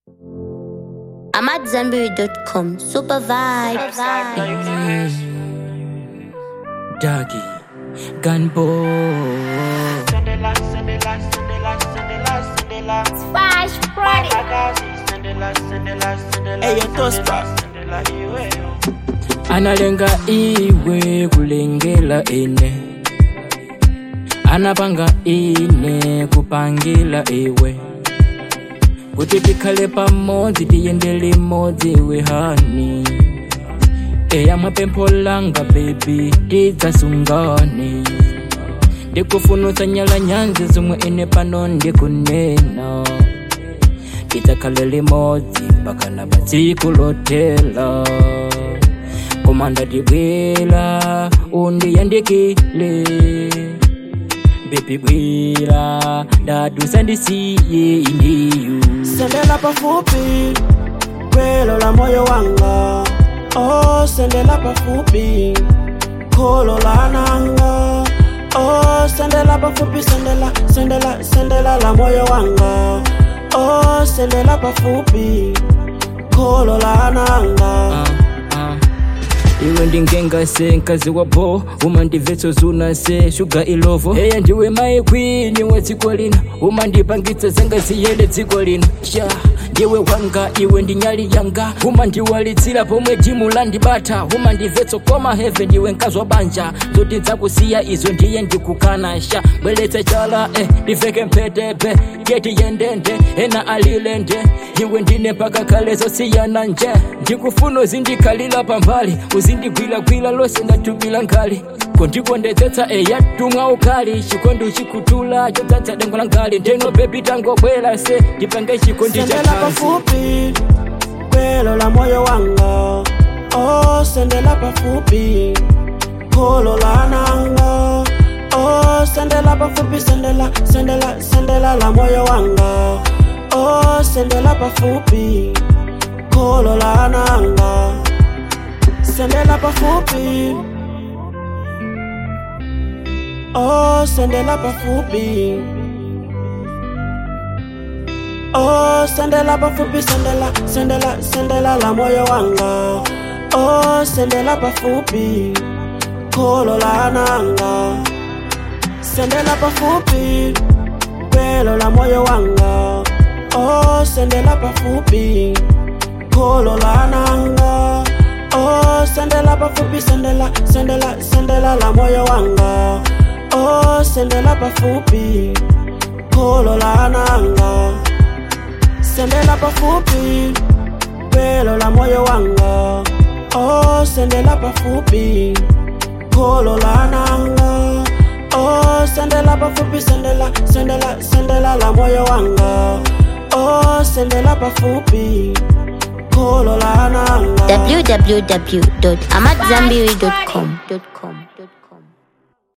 I'm at Zenberry.com. Super vibes. Doggy, Gunbo. Splash Party. Eyo tospa analenga iwe kulengela ine anapanga ine kupangila iwe kuti tikhale pamodzi tiyende limodzi iwe hani eya mwapempho langa bebi tidzasungane ndikufunutsa nyala nyanzi zomwe ine pano ndikunena tidzakhale limodzi mpaka na patsiku lotela koma ndatibwera undiyandikile bebi bwera ndadusa ndisiye indiyu sendela pafupi kwelo la moyo wanga oh sendela pafupi kholo la nanga oh sendela pafupi sendela sendela sendela la moyo wanga oh sendela pafupi kholo la nanga Ah, ah. iwe ndingengase nkazi wapo umandibvetso zunase shuga ilovo eya ndiwe maikwini wa dziko lino umandipangitsa zanga ziyende dziko lino sha ndiwe wanga iwe ndinyali yanga umandiwalitsira pomwe jimu landibata umandibvetso koma heve ndiwe nkazwa banja zoti dzakusiya izo ndiye ndikukana sha bweletsa chala eh, ndiveke mpetepe keti yendende ena alilende iwe ndine mpaka kale zosiyana nje ndikufuna uzindikhalira pambali uzindigwilagwila lose ndatubila nkhali kondikondetsetsa eya tumwa ukali chikondi uchikutula chodzadza dengo la nkhali ndeno bebi tangobwera se ndipange chikondi sendela chatanzi pafupi kwelo la moyo wanga oh sendela pafupi kholo la nanga oh sendela pafupi sendela sendela sendela la moyo wanga oh sendela pafupi kholo la nanga sendela pafupi oh sendela pafupi Oh, sendela pafupi, sendela, sendela, sendela la moyo wanga. Oh, sendela pafupi, kholo la nanga. Sendela pafupi, pelo la moyo wanga. Oh, sendela pafupi, kholo la nanga. Oh, sendela pafupi, sendela, sendela, sendela la moyo wanga. Oh, sendela pafupi, kholo la nanga sendela pafupi pelo la moyo wanga oh sendela pafupi kholo la nanga oh sendela pafupi sendela sendela sendela la moyo wanga oh sendela pafupi kholo la nanga www.amatzambiri.com.